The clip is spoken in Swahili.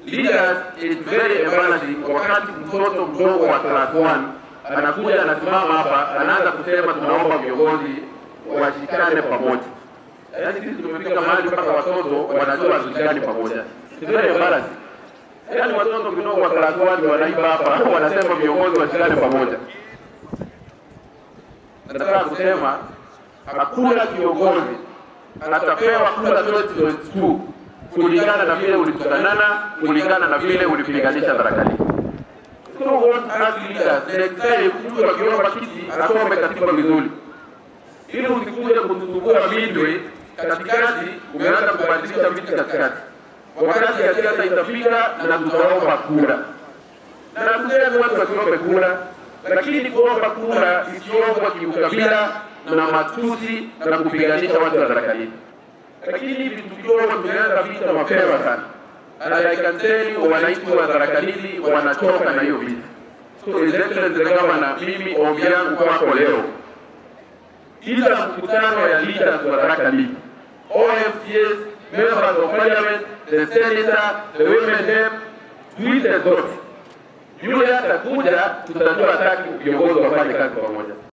leaders is very embarrassing. Wakati mtoto mdogo wa class 1 anakuja anasimama hapa anaanza kusema tunaomba viongozi washikane pamoja. Yaani sisi tumefika mahali mpaka watoto wanajua hatushikani pamoja. It's very embarrassing. Yaani watoto kidogo wa class 1 wanaiba hapa wanasema viongozi washikane pamoja. Nataka kusema hakuna kiongozi atapewa kura 2022 kulingana na vile ulitukanana, kulingana na vile ulipiganisha Tharaka So what as leaders, next time mtu akiomba kiti asome katiba vizuri, ili usikuje kutusumbua midway katikati, umeanza kubadilisha viti katikati, wakati ya siasa itafika na tutaomba kura, na tuseme watu wasiombe kura, lakini kuomba kura isiombwa kiukabila na matusi na kupiganisha watu wa Tharaka Nithi lakini hivi tukiwa tumeanza vita mapema sana, and I can tell you wananchi wa Tharaka Nithi wanachoka na hiyo vita. So His Excellency the Governor, mimi ombi yangu kwako leo, kila mkutano ya leaders wa Tharaka Nithi, OFCS, members of parliament, the senator, the women rep, tuite zote. Yule atakuja, tutajua hataki viongozi wafanye kazi pamoja.